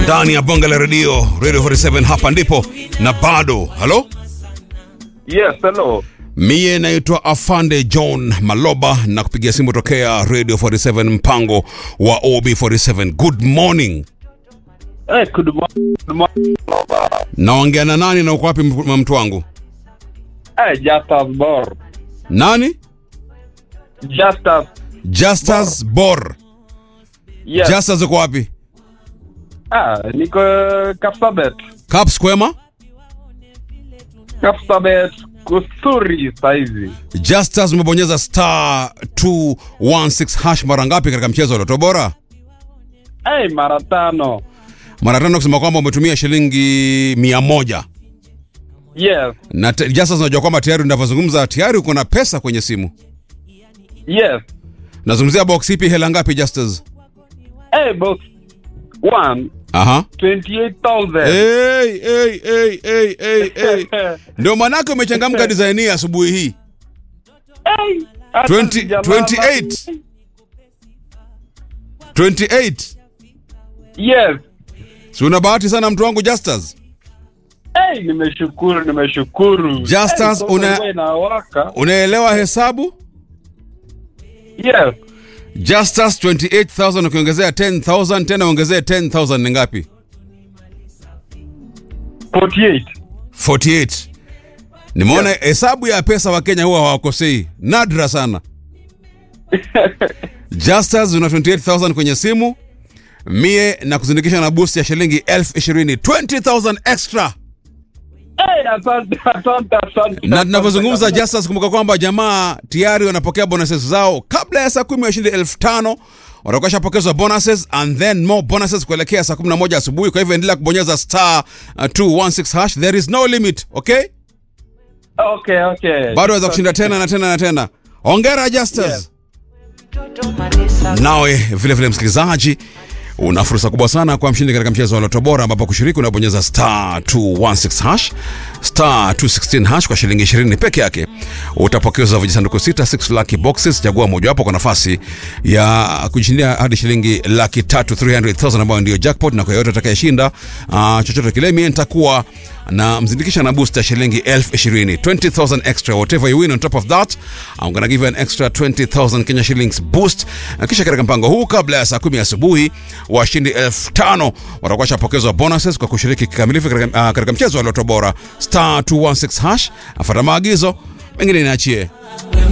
ndani ya bonge la redio radio 47 hapa ndipo na bado halo Yes, hello. miye naitwa afande john maloba na kupigia simu tokea radio 47 mpango wa ob47 good morning Hey, good morning. Good morning. naongea na nani na uko wapi mtu mtu wangu Hey, Justus Bor. nani Justus. justus bor Yes. justus uko wapi Ah, niko Kapsabet. caps kwema Kapsabet kusuri saizi. justus umebonyeza star 216 hash mara ngapi katika mchezo wa loto bora Hey, mara tano. mara tano kusema kwamba umetumia shilingi mia moja Yes. na te- Justus unajua kwamba tayari unavyozungumza tayari uko na pesa kwenye simu Yes. nazungumzia box ipi hela ngapi Justus Hey, box one. aha 28,000. hey, hey, hey, hey, hey, hey. ndio manake umechangamka design hii asubuhi hii Hey, hata 20 sijalala. 28. 28 Yes. si una bahati sana mtu wangu Justus Hey, nimeshukuru, nimeshukuru. Justus, hey, soko una- ilikuwa inawaka. unaelewa hesabu Yes. Justus 28000 ukiongezea 10000 tena ongezee 10000 ni ngapi 48. 48 nimeona hesabu ya pesa wa Kenya huwa hawakosei nadra sana Justus una 28000 kwenye simu mie na kuzindikisha na boost ya shilingi elfu ishirini 20000 extra Hey, asante, asante, asante. na tunavyozungumza asante. Justus kumbuka kwamba jamaa tayari wanapokea bonuses zao kabla ya saa kumi washindi elfu tano watakuwa shapokezwa bonuses and then more bonuses kuelekea saa 11 asubuhi kwa hivyo endelea kubonyeza star uh, 216 hash there is no limit okay Okay, okay. bado waweza kushinda tena na tena na tena ongera Justus Yes. nawe vile vile msikilizaji una fursa kubwa sana kwa mshindi katika mchezo wa loto bora ambapo kushiriki unabonyeza star 216 hash star 216 hash kwa shilingi 20 peke yake utapokezwa vijisanduku sita 6 lucky boxes chagua mojawapo kwa nafasi ya kujishindia hadi shilingi laki tatu 300000 ambayo ndio jackpot na kwa yoyote atakayeshinda uh, chochote kile mie nitakuwa na mzindikisha na boost ya shilingi elfu ishirini 20000 extra whatever you win on top of that I'm gonna give you an extra 20000 Kenya shillings boost na kisha katika mpango huu kabla ya saa kumi asubuhi washindi elfu tano watakuwa shapokezwa bonuses kwa kushiriki kikamilifu katika, uh, katika mchezo wa loto bora star 216 hash afata maagizo mengine niachie